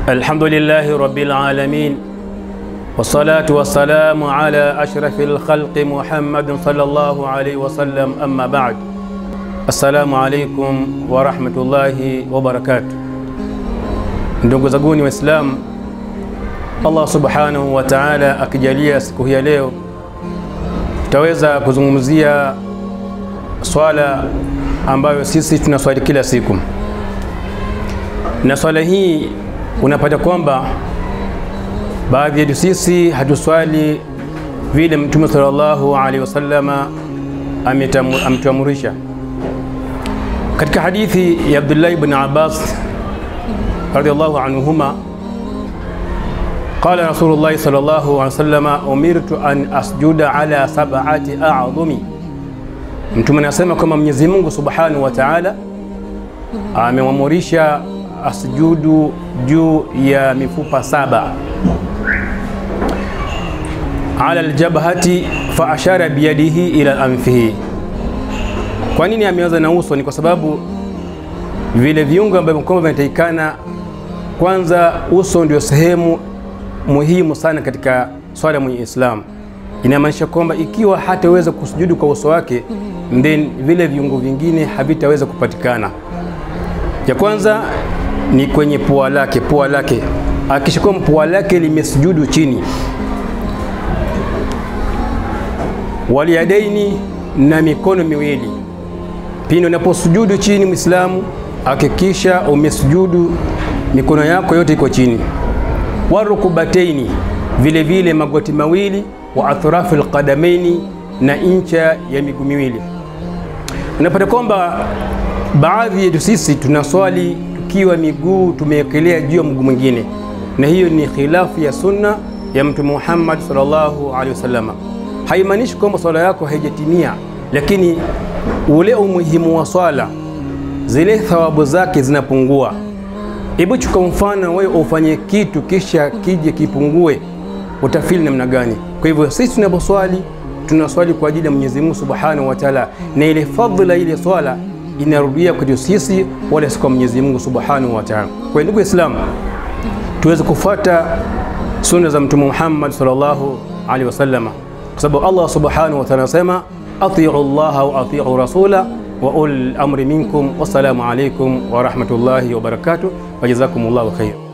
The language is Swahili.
الحمد لله رب العالمين والصلاة والسلام على أشرف الخلق محمد صلى الله عليه وسلم أما بعد السلام عليكم ورحمة الله وبركاته ndugu zaguni waislamu allah subhanahu wa taala akijalia siku hii ya leo tutaweza kuzungumzia swala ambayo sisi tunaswali kila siku na swala hii unapata kwamba baadhi yetu sisi hatuswali vile mtume sallallahu alaihi wasallama ametuamurisha katika hadithi ya abdullahi ibn abbas radhiallahu anhuma qala rasulullahi sallallahu alaihi wasallama umirtu an asjuda ala sab'ati a'dhumi mtume anasema kwamba mwenyezi mungu subhanahu wa taala amemwamurisha asjudu juu ya mifupa saba ala aljabhati fa ashara biyadihi ila anfihi. Kwa nini ameanza na uso? Ni kwa sababu vile viungo ambavyo kwamba vinatakikana, kwanza uso ndio sehemu muhimu sana katika swala mwenye Islam. Inamaanisha kwamba ikiwa hataweza kusujudu kwa uso wake, then vile viungo vingine havitaweza kupatikana. Ya kwanza ni kwenye pua lake, pua lake akishakuwa pua lake limesujudu chini, waliyadaini, na mikono miwili. Pindi unaposujudu chini, Mwislamu hakikisha umesujudu mikono yako yote iko chini. Warukubataini, vile vile magoti mawili, wa athrafu alqadamaini, na incha ya miguu miwili. Unapata kwamba baadhi yetu sisi tunaswali tukiwa miguu tumewekelea juu ya mguu mwingine, na hiyo ni khilafu ya sunna ya Mtume Muhammad sallallahu alaihi wasallam. Haimaanishi kwamba swala yako haijatimia, lakini ule umuhimu wa swala, zile thawabu zake zinapungua. Hebu chukua mfano, wewe ufanye kitu kisha kije kipungue, utafili namna gani? Kwa hivyo sisi tunaposwali tunaswali kwa ajili ya Mwenyezi Mungu Subhanahu wa Ta'ala, na ile fadhila ile swala inarudia kwetu sisi, wala si kwa Mwenyezi Mungu Subhanahu wa Ta'ala. Kwa ndugu Waislamu, tuweze kufuata sunna za Mtume Muhammad sallallahu alaihi wasallam, kwa sababu Allah Subhanahu wa Ta'ala anasema atiu Allah wa atiu rasula wa ul amri minkum. Wassalamu alaikum wa rahmatullahi wa barakatuh wa jazakumullahu khair.